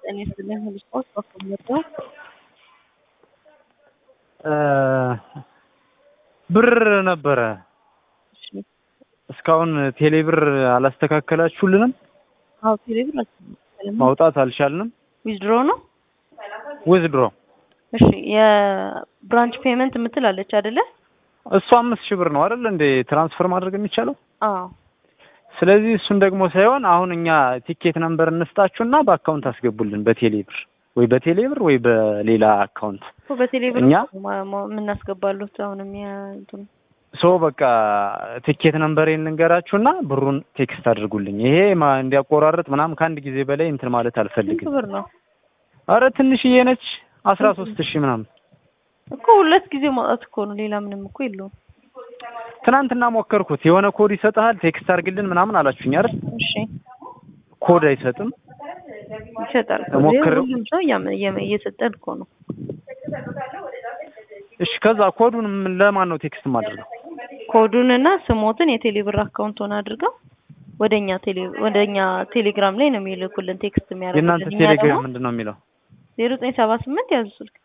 ጤና ይስጥልኝ ሁሉ ስፖርት በኩል ብር ነበረ እስካሁን ቴሌ ብር አላስተካከላችሁልንም? አዎ ቴሌ ብር አልተስተካከለም። ማውጣት አልቻልንም። ዊዝድሮ ነው። ውዝድሮ እሺ የብራንች ፔመንት የምትል አለች አይደለ? እሱ አምስት ሺህ ብር ነው አይደል እንዴ ትራንስፈር ማድረግ የሚቻለው? አዎ ስለዚህ እሱን ደግሞ ሳይሆን አሁን እኛ ቲኬት ነምበር እንስጣችሁና በአካውንት አስገቡልን በቴሌ ብር ወይ በቴሌ ብር ወይ በሌላ አካውንት እኮ በቴሌ ብር እኛ ማ- ማ- የምናስገባሉት አሁንም ያ እንትኑ ሶ በቃ ቲኬት ነምበሬን ልንገራችሁና ብሩን ቴክስት አድርጉልኝ። ይሄ ማ- እንዲያቆራርጥ ምናምን ከአንድ ጊዜ በላይ እንትን ማለት ስንት አልፈልግም። ብር ነው አረ ትንሽዬ ነች አስራ ሶስት ሺህ ምናምን እኮ ሁለት ጊዜ ማውጣት እኮ ነው። ሌላ ምንም እኮ የለውም። ትናንትና ሞከርኩት። የሆነ ኮድ ይሰጥሃል ቴክስት አድርግልን ምናምን አላችሁኝ አይደል? እሺ ኮድ አይሰጥም። ይሰጣል እኮ። ሞክረው። ሁሉም ሰው እያመ- እየመ- እየሰጠን እኮ ነው። እሺ ከዛ ኮዱን ምን- ለማን ነው ቴክስት ማድረገው? ኮዱንና ስሞትን የቴሌ ብር አካውንቱን አድርገው ወደኛ ቴሌ ወደኛ ቴሌግራም ላይ ነው የሚልኩልን ቴክስት የእናንተ የሚያደርጉልን። እኛ ደግሞ ቴሌግራም ምንድን ነው የሚለው? ዜሮ ዘጠኝ ሰባ ስምንት ያዙ ስልክ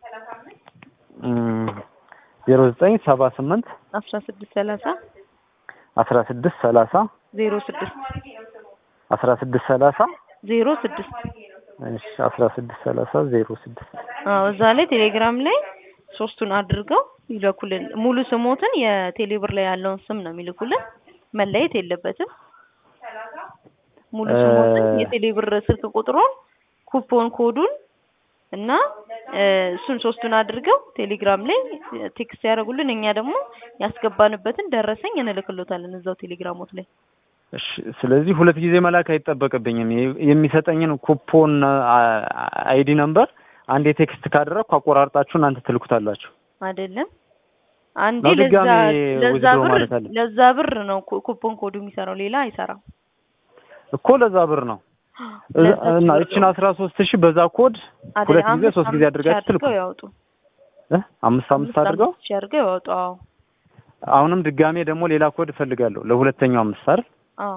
ዜሮ ዘጠኝ ሰባ ስምንት አስራ ስድስት ሰላሳ አስራ ስድስት ሰላሳ ዜሮ ስድስት አስራ ስድስት ሰላሳ ዜሮ ስድስት እሺ አስራ ስድስት ሰላሳ ዜሮ ስድስት አዎ እዛ ላይ ቴሌግራም ላይ ሶስቱን አድርገው ይልኩልን። ሙሉ ስሞትን የቴሌ ብር ላይ ያለውን ስም ነው የሚልኩልን። መለየት የለበትም። ሙሉ ስሞትን እ- የቴሌ ብር ስልክ ቁጥሩን፣ ኩፖን ኮዱን እና እ፣ እሱን ሶስቱን አድርገው ቴሌግራም ላይ ቴክስት ያደርጉልን። እኛ ደግሞ ያስገባንበትን ደረሰኝ እንልክሎታለን እዛው ቴሌግራሞት ላይ። እሺ ስለዚህ ሁለት ጊዜ መላክ አይጠበቅብኝም። የ- የሚሰጠኝን ኩፖን አ- አይዲ ነምበር አንዴ ቴክስት ካደረግኩ አቆራርጣችሁ እናንተ ትልኩታላችሁ። አይደለም አንዴ ነው ለዛ ድጋሜ ለዛ withdraw ብር ማለት አለ? ለዛ ብር ነው ኩ- ኩፖን ኮዱ የሚሰራው ሌላ አይሰራም። እኮ ለዛ ብር ነው ለዛ እና ብር እችን ነው። አስራ ሶስት ሺህ በዛ ኮድ አይደል? ሁለት ጊዜ አምስት ሶስት ጊዜ አምስት ሺህ አድርጋችሁ ትልኩ አድርገው ያወጡ። እ? አምስት አምስት አድርገው ሺህ አድርገው ያወጡ። አዎ አሁንም ድጋሜ ደግሞ ሌላ ኮድ እፈልጋለሁ ለሁለተኛው አምስት አይደል? አዎ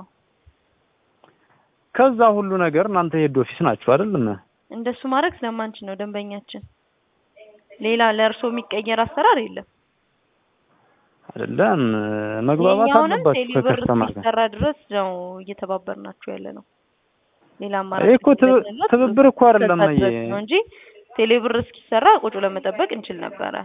ከዛ ሁሉ ነገር እናንተ ሄድ ኦፊስ ናችሁ አይደል? እንደሱ ማድረግ ስለማንችል ነው ደንበኛችን። ሌላ ለእርሶ የሚቀየር አሰራር የለም። አይደለም መግባባት የኛውንም አለባችሁ ቴሌብር ከከስተመር ጋር። እስኪሰራ ድረስ ነው እየተባበርናችሁ ያለ ነው። ሌላ አማራጭ ይሄ እኮ ትብ- ስለሌለ ትብብር እኮ አይደለም እስከዛ ድረስ ይሄ። ነው እንጂ ቴሌብር እስኪሰራ ቁጭ ለመጠበቅ እንችል ነበረ።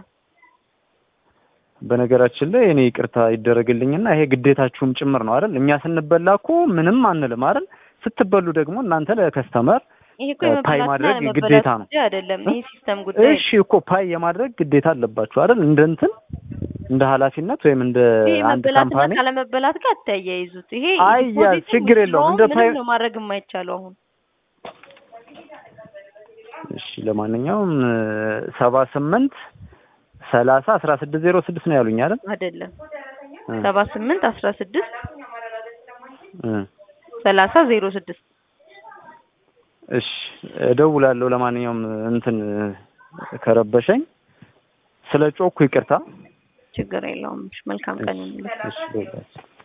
በነገራችን ላይ እኔ ይቅርታ ይደረግልኝና ይሄ ግዴታችሁም ጭምር ነው አይደል? እኛ ስንበላ እኮ ምንም አንልም አይደል? ስትበሉ ደግሞ እናንተ ለከስተመር ይሄ እኮ ፓይ የመበላትና ማድረግ ያለመበላት ግዴታ ነው። ጉዳይ አይደለም። ይሄ ሲስተም ጉዳይ እሺ እኮ ፓይ የማድረግ ግዴታ አለባችሁ አይደል? እንደ እንትን እንደ ኃላፊነት ወይም እንደ ይሄ አንድ መበላትና ካምፓኒ ካለመበላት ጋር አታያይዙት። ይሄ አይ ያ ዲፖዚትም ችግር የለውም። እንደ withdrawal ፓይ ምንም ነው ማድረግ የማይቻለው አሁን እሺ ለማንኛውም ሰባ ስምንት ሰላሳ አስራ ስድስት ዜሮ ስድስት ነው ያሉኝ አይደል? አይደለም እ ሰባ ስምንት አስራ ስድስት እ ሰላሳ ዜሮ ስድስት እሺ እደውላለሁ። ለማንኛውም እንትን ከረበሸኝ ስለ ጮኩ ይቅርታ። ችግር የለውም። እሺ፣ መልካም ቀን ይሁንልህ። እሺ እደውላለሁ።